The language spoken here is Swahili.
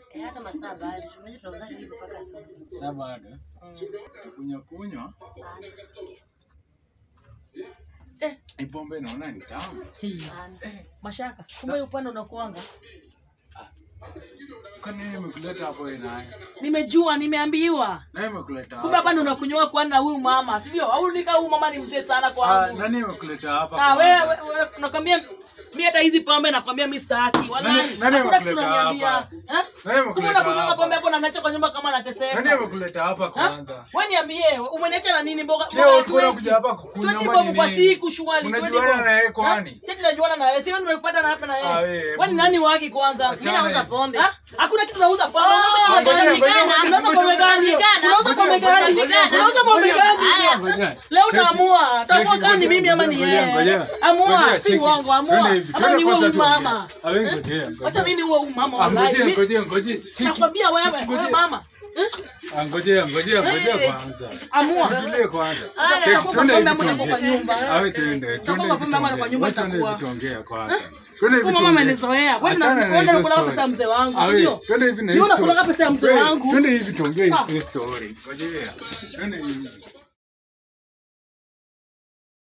Eh, hata masaa bado. Tunajua tunauza tu hivyo mpaka asubuhi. Sasa bado kunywa kunywa Sana. Eh, hii pombe naona ni tamu. hii. Sana. Mashaka, kumbe upande unakuanga. Kwani yeye amekuleta hapo wewe naye? Nimejua, nimeambiwa. Naye amekuleta Kumbe hapa. hapa ndo unakunywa kwa na huyu mama, si ndio? Au nika huyu mama ni mzee sana Ah, kwangu. nani amekuleta hapa? Ah, kwanza? wewe wewe nakwambia mimi hata hizi pombe nakwambia mimi sitaki. Wallahi. Nani- nani Hakuna kitu amekuleta unaniambia. hapa? Eh? Nani Kumbe amekuleta unakunywa hapa? pombe hapo na nacho kwa nyumba kama Nani nateseka. amekuleta hapa kwanza? Wewe niambie, umeniacha na nini mboga? Leo ulikuwa unakuja hapa kukunywa 20 ama bob kwa nini? siku shwali. Unajuana na yeye kwani? Sisi tunajuana na wewe. Sio nimekupata na hapa na Ah, yeye. wewe, Kwani hebu- nani wake kwanza? Mimi nauza pombe. Ah, Hakuna kitu nauza pombe. Oh, Unauza pombe ngoja, gani? ngoja, Unauza pombe gani? Utapigana. Unauza pombe gani? Utapigana. Unauza pombe gani? Haya. Ngoja. Leo Cheki. utaamua. Utaamua Cheki, kama ni ngoja, mimi ama ni ngoja, yeye. ngoja. Amua, Ngoja, si cheki. uongo, amua. Twende hivi, Ama twende ni huo kwanza tuongee. mama. Ah, wewe ngojea, ngojea. Acha mimi ni huo mama Ah, wallahi. ngojea, Mimi- ngojea, ngojea. Cheki. Nakwambia wewe, wewe Ngojea. mama. Eh? Ah, ngojea, ngojea, ngojea Wewe. kwanza. Amua. Tulie kwanza. Ah, Cheki, nakupa twende pombe hivi ama nakupa tuongee. nyumba? Ah, wewe twende, twende Nakupa hivi pombe ama nakupa tuongee. nyumba Wewe twende hivi itakuwa. tuongee kwanza. Twende hivi Kwa mama tuongee. amenizoea. Kwani Achana na unaona hizo nakula story. pesa ya mzee wangu, Ah, si wewe, ndio? Twende hivi na Ndio hizo nakula story. pesa ya mzee Wewe, wangu. Twende hivi tuongee Ah. hizo story. Ngojea. Twende hivi.